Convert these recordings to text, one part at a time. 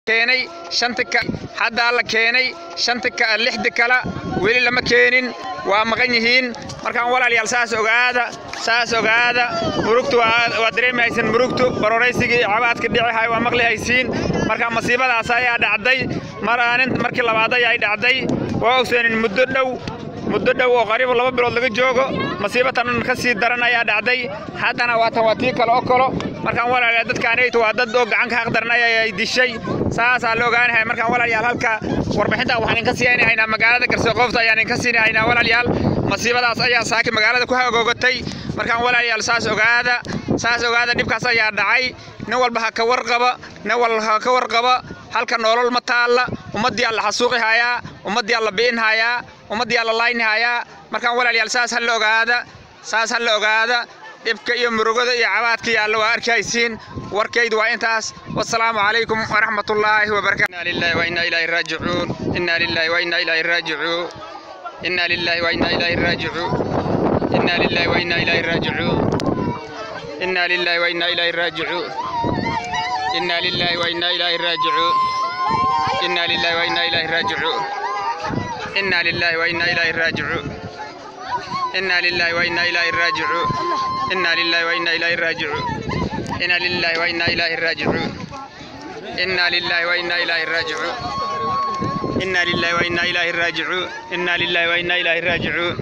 keenay shanta ka haddaa la keenay shanta ka lixda kala weli lama keenin waa maqan yihiin markaan walaalayaal saas ogaada saas ogaada murugtu waa dareemaysan murugtu baroraysigii iyo cabaadka dhici waa maqli haysiin marka masiibadaas ayaa dhacday mar aanin markii labaad ayay dhacday waa ogseenin muddo dhow muddo dhow oo qariib laba bilood laga joogo masiibatan ka sii daran ayaa dhacday haddana waatan waa tii kale oo kalo markaan walaalayaal dadkaanaytu waa dad oo gacan ka haqdaran ayay dishay saasaa la ogaanahay markaan walaalayaal halka warbixinta waxaan idinka siinahaynaa magaalada garsoqoofta ayaan idinka siinahaynaa walaalayaal masiibadaas ayaa saaki magaalada ku hagoogatay markaan walaalayaal saas ogaada saas ogaada dhibkaas ayaa dhacay nin walba ha ka warqaba nin walba ha ka warqaba halka nolol ma taalla ummaddii alla xasuuqi hayaa ummaddii alla bi'in hayaa ummaddii alla layni hayaa markaan walaalayaal saas ha la ogaada saas ha la ogaada dhibka iyo murugada iyo cabaadka yaalla waa arkaysiin warkaydu waa intaas wasalaamu calaykum waraxmatullaahi wabarakatu inna lillahi wa inna ilaahi raajicuun inna lillahi wa inna ilaahi raajicuun inna lillahi wa inna ilaahi raajicuun inna lillahi wa inna ilaahi raajicuun inna lillahi wa inna ilaahi raajicuun inna lillahi wa inna ilaahi raajicuun inna lillahi wa inna ilaahi raajicuun inna lillahi wa inna ilaahi raajicuun inna lillahi wa inna ilaahi raajicuun inna lillahi wa inna ilaahi raajicuun inna lillahi wa inna ilaahi raajicuun inna lillahi wa inna ilaahi raajicuun inna lillahi wa inna ilaahi raajicuun inna lillahi wa inna ilaahi raajicuun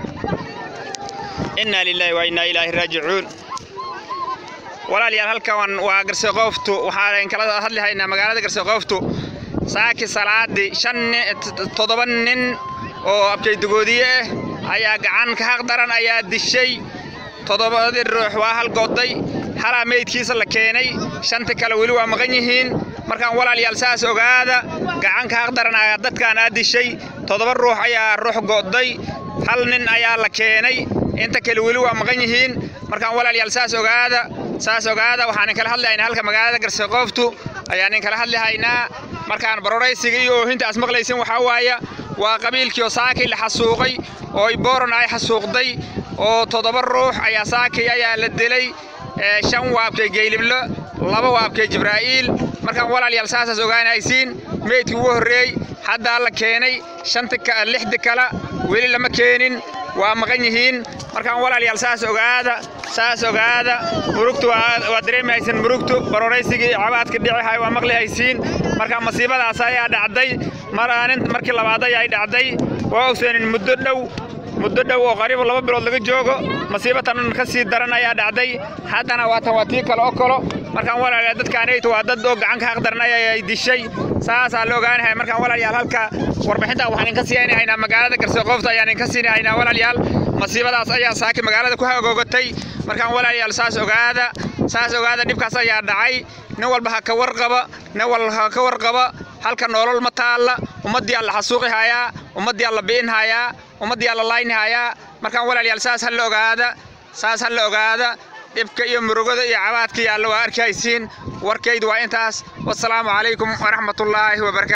inna lillahi wa inna ilaahi raajicuun walaalayaal halkan waa garsoqooftu waxaan kala hadli haynaa magaalada garsoqooftu saaki salaadii shan toddoba nin oo abkaydugoodiye ah ayaa gacan ka haq daran ayaa dishay toddobadii ruux waa hal goday halaa meydkiisa la keenay shanta kale weli waa maqan yihiin markaan walaalayaal saas ogaada gacan ka haq daran ayaa dadkaan aa dishay toddoba ruux ayaa ruux go'day hal nin ayaa la keenay inta kale weli waa maqan yihiin markaan walaalayaal saas ogaada saas ogaada waxaan kala hadlahaynaa halka magaalada garsoqooftu ayaan kala hadlahaynaa markaan baroraysiga iyo oohinta as maqlaysin waxaa waaya waa qabiilkii oo saakay la xasuuqay oo iboron ay xasuuqday oo toddoba ruux ayaa saakay ayaa la dilay shan waabkay geyliblo laba waabkay jibraa'iil markaan walaalayaal saasaas ogaanaysiin meydkii ugu horreey haddaa la keenay shanta lixda kala weli lama keenin waa maqan yihiin markaan walaalayaal saas ogaada saas ogaada murugtu waa dareemaysan murugtu baroraysigii iyo cabaadka dhici waa maqli haysiin marka masiibadaas ayaa dhacday mar aanin markii labaad ayay dhacday waa ogseenin muddo dhow muddo dhow oo qariib laba bilood laga joogo masiibatan ka sii daran ayaa dhacday haddana waatan waa tii kale oo kalo markaan walaalayaal dadkaanaytu waa dad oo gacan ka haqdaran ayay dishay saasaa la ogaanahay markaan walaalayaal halka warbixinta waxaan idinka siinahaynaa magaalada garsoqoofta ayaan idinka siinahaynaa walaalayaal masiibadaas ayaa saaki magaalada ku hagoogatay markaan walaalayaal saas ogaada saas ogaada dhibkaas ayaa dhacay nin walba ha ka warqaba nin walba ha ka warqaba halka nolol ma taalla ummaddii alla xasuuqi hayaa ummaddii alla bi'in hayaa ummaddii alla layni hayaa markaan walaalayaal saas ha la ogaada saas ha la ogaada dhibka iyo murugada iyo cabaadka yaalla waa arkaysiin warkaydu waa intaas wasalaamu calaykum waraxmatullaahi wabarakatu